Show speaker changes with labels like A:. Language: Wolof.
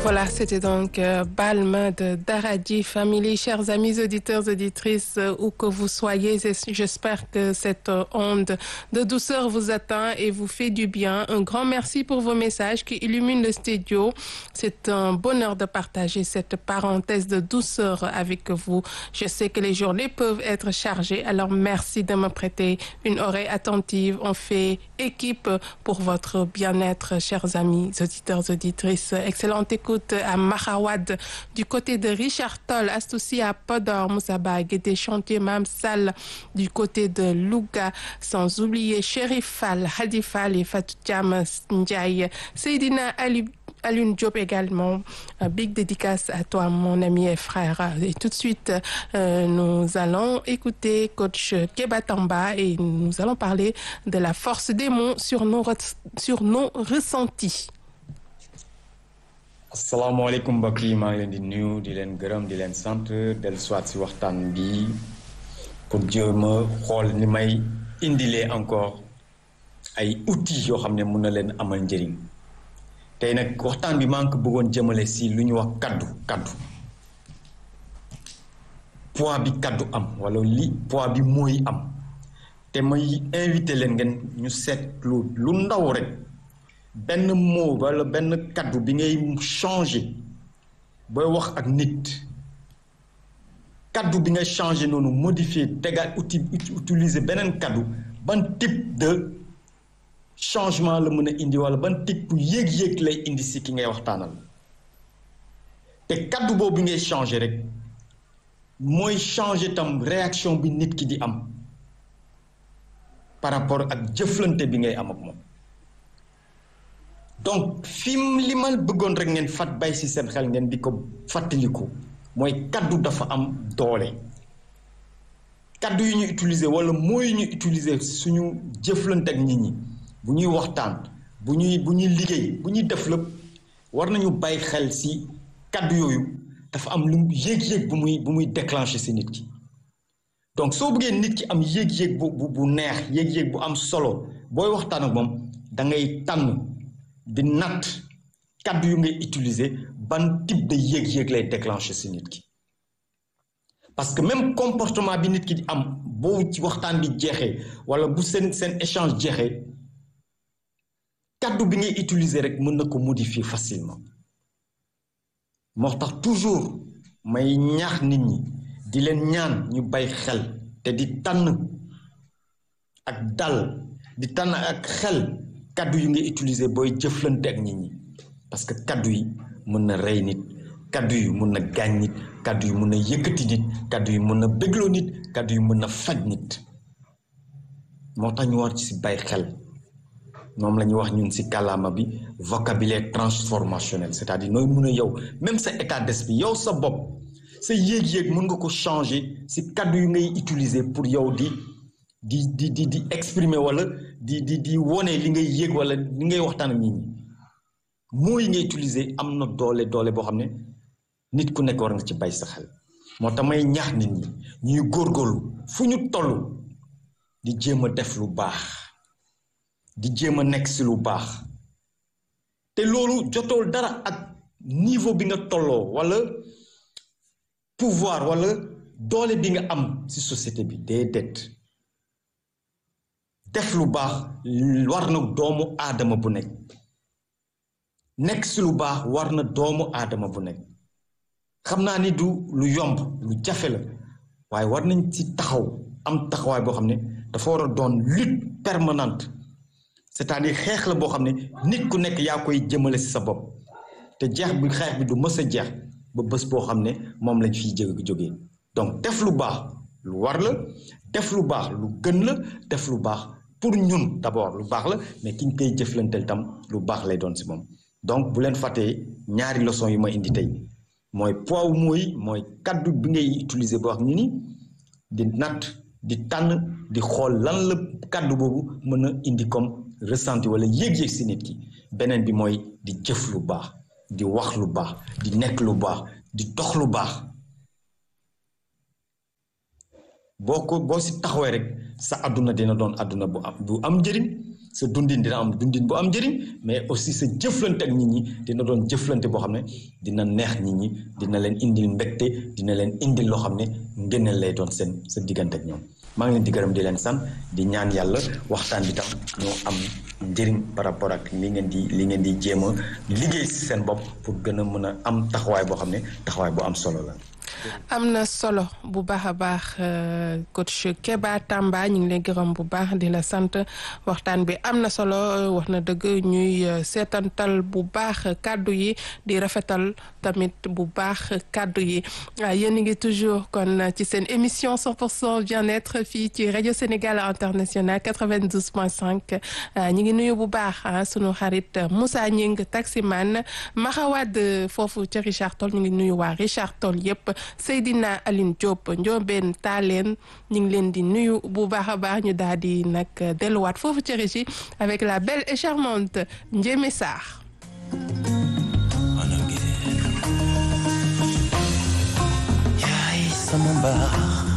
A: Voilà, c'était donc euh, Balma de Daradi Family. Chers amis auditeurs, auditrices, euh, où que vous soyez, j'espère que cette euh, onde de douceur vous atteint et vous fait du bien. Un grand merci pour vos messages qui illuminent le studio. C'est un bonheur de partager cette parenthèse de douceur avec vous. Je sais que les journées peuvent être chargées, alors merci de me prêter une oreille attentive. On fait équipe pour votre bien-être, chers amis auditeurs, auditrices. Excellente écoute à Mahawad du côté de Richard Toll, Astoussi à Podor, Moussaba, Guédé Chantier, Mam Sall du côté de Louga, sans oublier Chérif Fall, Hadi Fall et Fatou Thiam Ndiaye, Seydina Ali Alune Diop également. Euh, big dédicace à toi, mon ami et frère. Et tout de suite, euh, nous allons écouter coach Kebatamba et nous allons parler de la force des mots sur nos, sur nos ressentis.
B: asalaamaaleykum mbokk yi maa ngi leen di nuyu di leen gërëm di leen sant dellu soit si waxtaan bi pour jéem a xool ni may indilee encore ay outils yoo xam ne mun na leen amal njëriñ tey nag waxtaan bi maa ngi ko bëggoon jëmale si lu ñu wax kaddu kaddu poids bi kaddu am wala li poids bi mooy am te may invité leen ngeen ñu seetlu lu ndaw rek benn mot wala benn kaddu bi ngay changé booy wax ak nit kaddu bi ngay changé noonu modifié tegaat outil utiliser beneen kaddu ban type de changement la mën a indi wala ban type yéeg-yéeg lay indi si ki ngay waxtaanal te kaddu boobu bi ngay changé rek mooy changé tam réaction bi nit ki di am par rapport ak jëflante bi ngay am ak moom donc fi li ma bëggoon rek ngeen fat bay si seen xel ngeen di ko fàttaliku mooy kaddu dafa am doole kaddu yu ñu utiliser wala mooy ñu utiliser suñu jëflante ak nit ñi bu ñuy waxtaan bu ñuy bu ñuy liggéey bu ñuy def lépp war nañu bàyyi xel si kaddu yooyu dafa am lu yéeg-yéeg bu muy bu muy déclencher si nit ki donc soo bëggee nit ki am yéeg-yéeg bu bu bu neex yéeg-yéeg bu am solo booy waxtaan ak moom da ngay tànn di natt kaddu yu ngay utiliser ban type de yéeg-yéeg lay déclencher si nit ki parce que même comportement bi nit ki di am boo ci waxtaan bi jeexee wala bu seen seen échange jeexee kaddu bi ngay utiliser rek mën na ko modifier facilement moo tax toujours may ñaax nit ñi di leen ñaan ñu bay xel te di tànn ak dal di tànn ak xel kaddu yu ngay utiliser booy jëflante ak nit ñi parce que kaddu yi mën na rey nit kaddu yi mën na gaañ nit kaddu yi mën na yëkkati nit kaddu yi mën na bégloo nit kaddu yi mën na faj nit moo tax ñu war ci si bay xel moom la ñuy wax ñun si kàllaama bi vocabulaire transformationnel c'est-à-dire nooy mën a yow même sa état d'esprit yow sa bopp sa yéeg-yéeg mën nga ko changer si kaddu yu ngay utiliser pour yow di di di di di exprimer wala di di di wone li ngay yéeg wala li ngay waxtaan ak nit ñi mooy ngay utiliser am na doole doole boo xam ne nit ku nekk war nga ci bay sa xel moo tax may ñaax nit ñi ñuy góorgóorlu fu ñu toll di jéem a def lu baax di jéem a nekk si lu baax te loolu jotool dara ak niveau bi nga tolloo wala pouvoir wala doole bi nga am si société bi déedéet def lu baax war na doomu aadama bu nekk nekk si lu baax war na doomu aadama bu nekk xam naa ni du lu yomb lu jafe la waaye war nañ ci taxaw am taxawaay boo xam ne dafa war a doon lutte permanente c'est-à-dire xeex la boo xam ne nit ku nekk yaa koy jëmale si sa bopp te jeex bi xeex bi du mës a jeex ba bés boo xam ne moom lañ fiy jë jógee donc def lu baax lu war la def lu baax lu gën la def lu baax pour ñun d'abord lu baax la mais ki ñu koy jëflanteel tam lu baax lay doon si moom donc bu leen fàttee ñaari leçon yi ma indi tey mooy poids mooy mooy kaddu bi ngay utiliser ba wax ñu ni di natt di tànn di xool lan la kaddu boobu mën a indi comme ressenti wala yéeg-yéeg si nit ki beneen bi mooy di jëf lu baax di wax lu baax di nekk lu baax di dox lu baax boo ko boo si taxawee rek sa àdduna dina doon àdduna bu am bu am njëriñ sa dundin dina am dundin bu am njëriñ mais aussi sa jëflante ak nit ñi dina doon jëflante boo xam ne dina neex nit ñi dina leen indil mbégte dina leen indil loo xam ne ngëneel lay doon seen sa diggante ak ñoom maa ngi leen di gërëm di leen sant di ñaan yàlla waxtaan bi tam ñoo am njëriñ par rapport ak li ngeen di li ngeen di jéem a liggéey si seen bopp pour gën a mën a am taxawaay boo xam ne taxawaay bu am solo la.
A: am na solo bu baax a baax coach Keba Tamba ñu ngi lay gërëm bu baax di la sant waxtaan bi am na solo wax na dëgg ñuy seetantal bu baax kàddu yi di rafetal tamit bu baax kàddu yi yéen a ngi toujours kon ci seen émission 100% bien-être fii ci rajo Sénégal international 92.5 ñu ngi nuyu bu baax sunu xarit Moussa Ñing taximan Maxawad foofu ci Richard Toll ñu ngi nuyu waa Richard Toll yépp Seydina Aline Diop Ndiobène Talen ñu ngi leen di nuyu bu baax a baax ñu daal di nag delluwaat foofu ci régie avec la belle et charmante Ndiémé Sarr.
C: yaay sama mbaax